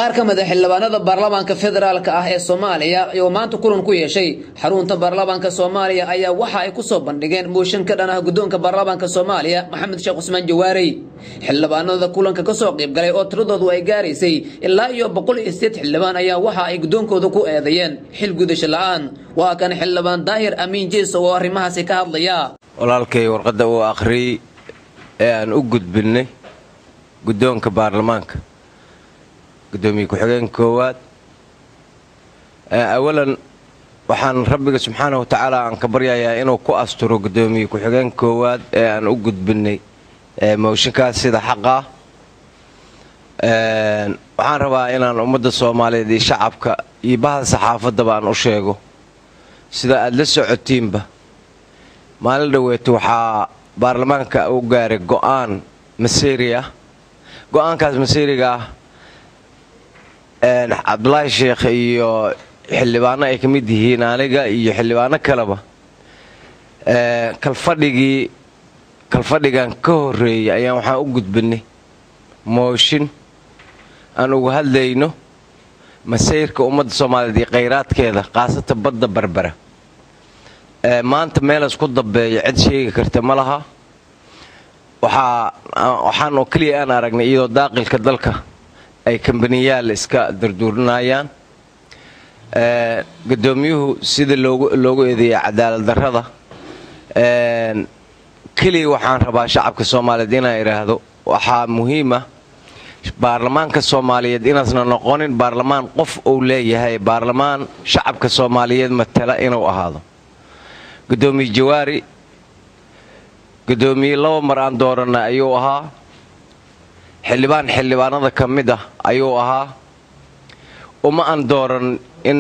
qaar ka mid a xildhibaanada baarlamaanka federaalk ah ee soomaaliya oo maanta kulan ku yeeshay xarunta baarlamaanka soomaaliya ayaa waxa ay kusoo bandhigeen mooshin ka dhan ah guddoonka baarlamaanka soomaaliya maxamed sheekh cusmaan jawaarey xildhibaanada kulanka kasoo qaybgalay oo tiradoodu ay gaaraysay ilaa iyo boqol iyo sideed xildhibaan ayaa waxa ay guddoonkooda ku eedeeyeen xil gudasho la-aan waa kan xildhibaan daahir amiin jeeso oo arrimahaasi ka hadlaya walaalkay warqadda uu akhriyey ee aan u gudbinnay guddoonka baarlamaanka gudoomiye ku-xigeen koowaad awalan waxaan rabbiga subxaana wa tacaala aan ka baryayaa inuu ku asturo gudoomiye ku-xigeen koowaad ee aan u gudbinay mooshinkaas sida xaqa ah waxaan rabaa inaan ummadda soomaaliyeed iyo shacabka iyo bahda saxaafaddaba aan u sheego sida aad la socotiinba maalin dhoweeto waxaa baarlamaanka u gaaray go'aan masiiri ah go'aankaas masiiriga ah cabdulaahi sheekh iyo xildhibaano ay ka mid yihiin aniga iyo xildhibaano kaleba kalfadhigii kalfadhigan ka horreeyay ayaan waxaan u gudbinay mooshin aan uga hadlayno masayrka ummadda soomaaliyeed iyo khayraadkeeda khaasatan badda berbera maanta meelas ku dambeeya cid sheegi karta ma laha waxaan oo keliya aan aragnay iyadoo daaqilka dalka ay kambaniyaal iska durduurinayaan gudoomiyuhu sida loogu eedeeyay cadaalad darrada keliya waxaan rabaa shacabka soomaaliyeed inaan idhaahdo waxaa muhiima baarlamaanka soomaaliyeed inaasna noqonin baarlamaan qof uu leeyahay baarlamaan shacabka soomaaliyeed matala inuu ahaado gudoomiye jawaari gudoomiye laba mar aan dooranay ayuu ahaa xildhibaan xildhibaanada ka mid ah ayuu ahaa uma aan dooran in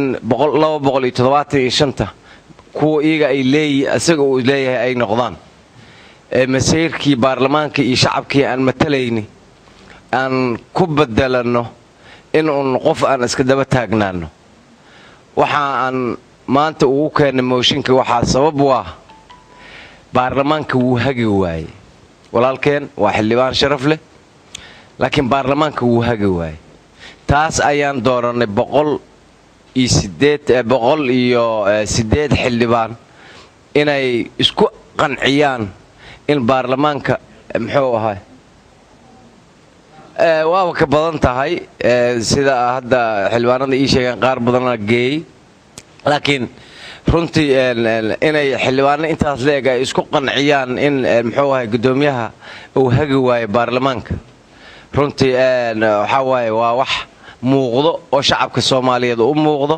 anta kuwa iyaga ay leeyi isaga uu leeyahay ay noqdaan ee masayrkii baarlamaanka iyo shacabkii aan matalayni aan ku bedelanno in uun qof aan iska daba taagnaano waxa aan maanta ugu keennay mooshinka waxaa sabab u ah baarlamaanka wuu hagi waaye walaalkeen waa xildhibaan sharaf leh laakiin baarlamaanka wuu hagi waaye taas ayaan doorannay boqol iyo sideed boqol iyo siddeed xildhibaan inay isku qanciyaan in baarlamaanka muxuu ahay waaba ka badan tahay sida hadda xildhibaanada ii sheegeen qaar badana geeyey laakiin runtii inay xildhibaano intaas leeg ay isku qanciyaan in muxuu ahay guddoomiyaha uu hagi waayo baarlamaanka runtii waxaa waaye waa wax muuqdo oo shacabka soomaaliyeed u muuqdo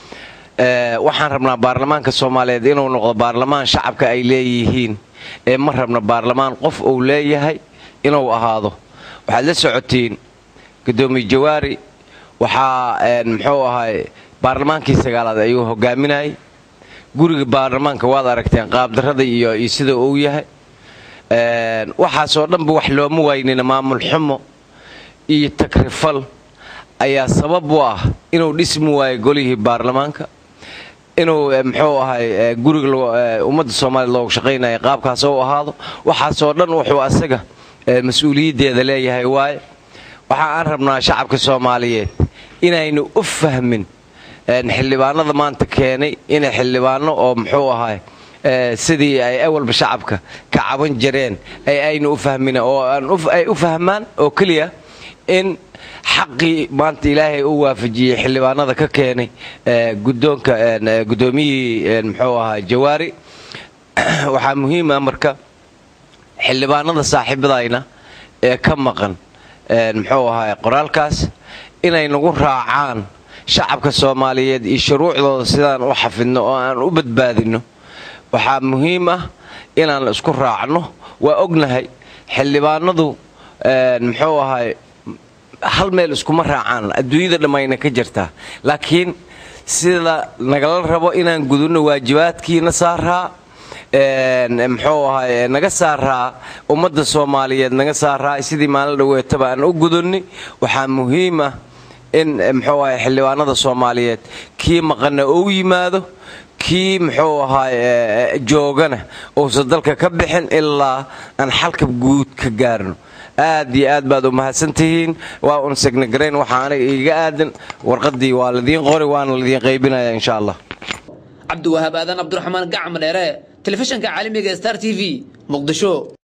waxaan rabnaa baarlamaanka soomaaliyeed inuu noqdo baarlamaan shacabka ay leeyihiin ee ma rabna baarlamaan qof uu leeyahay inuu ahaado waxaad la socotiin gudoomiye jawaari waxaa muxuu ahay baarlamaankii sagaalaad ayuu hogaaminayay guriga baarlamaanka waad aragteen qaabdarrada iyo iyo sida uu yahay waxaasoo dhanba wax looma waynina maamul xumo iyo takrifal ayaa sabab u ah inuu dhismi waayo golihii baarlamaanka inuu muxuu ahay guriga ummadda soomaaliya loogu shaqaynaya qaabkaas u ahaado waxaasoo dhan wuxuu asaga mas-uuliyaddeeda leeyahay waaye waxa aan rabnaa shacabka soomaaliyeed inaynu u fahmin xildhibaanada maanta keenay inay xildhibaano oo muxuu ahay sidii ay awalba shacabka ka caban jireen ay aynu u fahmin oo ay u fahmaan oo keliya in xaqii maanta ilaahay u waafajiyey xildhibaanada ka keenay gudoonka gudoomiyihii muxuu ahaa jawaari waxaa muhiima marka xildhibaanada saaxiibadayna ee ka maqan muxuu ahaa qoraalkaas inay nagu raacaan shacabka soomaaliyeed iyo shuruucdooda sidaan u xafidno oo aan u badbaadinno waxaa muhiim ah inaan isku raacno waa ognahay xildhibaanadu muxuu ahay hal meel iskuma raacaan adduunyada dhammayna ka jirtaa laakiin sida nagala rabo inaan gudunno waajibaadkiina saaraa muxuu ahay naga saaraa ummadda soomaaliyeed naga saaraa sidii maalin dhaweetaba aan u gudunni waxaa muhiim ah in muxuu ahay xildhibaanada soomaaliyeed kii maqanna ou yimaado kii muxuu ahaay joogana uusan dalka ka bixin ilaa aan xalka guud ka gaarno aad iyo aad baad u mahadsantihiin waa un segnagarayn waxaa aniga iiga aadan warqadii waa ladiin qori waana ladiin qaybinaya insha allah cabdiwahaab aadan cabdiraxmaan gacma dheere telefishinka caalamiga star t v muqdisho